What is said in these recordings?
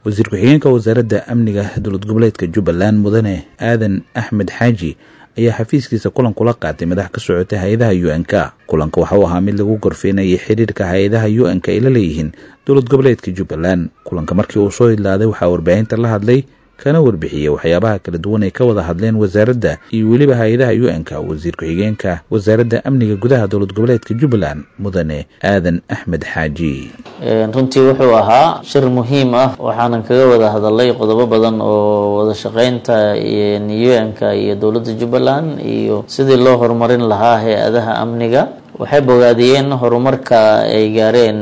wasiir ku-xigeenka wasaaradda amniga dowlad goboleedka jubbaland mudane aadan axmed xaaji ayaa xafiiskiisa kulan kula qaatay madax ka socota hay-adaha u n k kulanka waxa uu ahaa mid lagu gorfeynayay xiriirka hay-adaha u n k ay la leeyihiin dowlad goboleedka jubbaland kulanka markii uu soo idlaaday waxaa warbaahinta la hadlay kana warbixiyey waxyaabaha kala duwan ay ka wada hadleen wasaaradda iyo weliba hay-adaha u n k wasiir ku-xigeenka wasaaradda amniga gudaha dowlad goboleedka jubbaland mudane aadan axmed xaaji runtii wuxuu ahaa shir muhiim ah waxaanan kaga wada hadalay qodobo badan oo wada shaqeynta u n k iyo dowladda jubbaland iyo sidii loo horumarin lahaa hay-adaha amniga waxay bogaadiyeen horumarka ay gaareen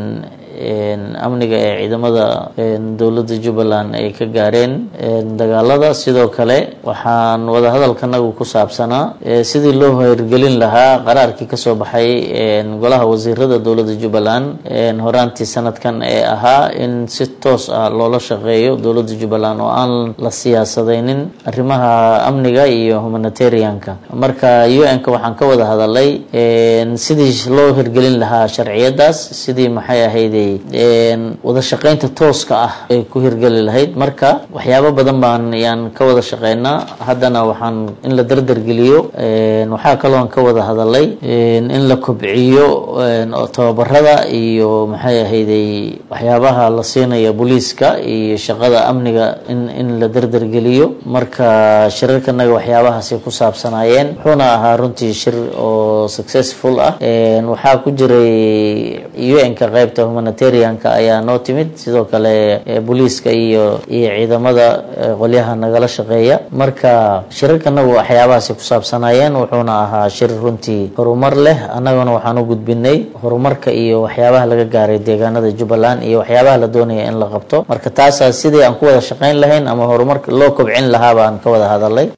amniga ee ciidamada dowladda jubbaland ay ka gaareen dagaalada sidoo kale waxaan wadahadalkanagu ku saabsanaa sidii loo hirgelin lahaa qaraarkii kasoo baxay golaha wasiirada dowladda jubbaland horaantii sanadkan ee ahaa in si toos ah loola shaqeeyo dowladda jubbaland oo aan la siyaasadeynin arrimaha amniga iyo humanitarianka marka u n ka waxaan ka wada hadalay sidii loo hirgelin lahaa sharciyadaas sidii maxay ahayday wada shaqeynta tooska ah ay ku hirgeli lahayd marka waxyaabo badan baan yaan ka wada shaqeynaa haddana waxaan in la dardargeliyo waxaa kaloon ka wada hadalay in la kobciyo tababarada iyo maxay ahayday waxyaabaha la siinaya booliiska iyo shaqada amniga in in la dardargeliyo marka shirarkanaga waxyaabahaasay ku saabsanaayeen wuxuuna ahaa runtii shir oo successful ah waxaa ku jiray u n ka qaybta humanitarianka ayaa noo timid sidoo kale booliiska iyo iyo ciidamada qolyaha nagala shaqeeya marka shirarkanagu waxyaabahaasay ku saabsanaayeen wuxuuna ahaa shir runtii horumar leh annaguna waxaan u gudbinay horumarka iyo waxyaabaha laga gaaray deegaanada jubbaland iyo waxyaabaha la doonaya in la qabto marka taasaa sidii aan ku wada shaqeyn lahayn ama horumarka loo kobcin lahaa baan ka wada hadalay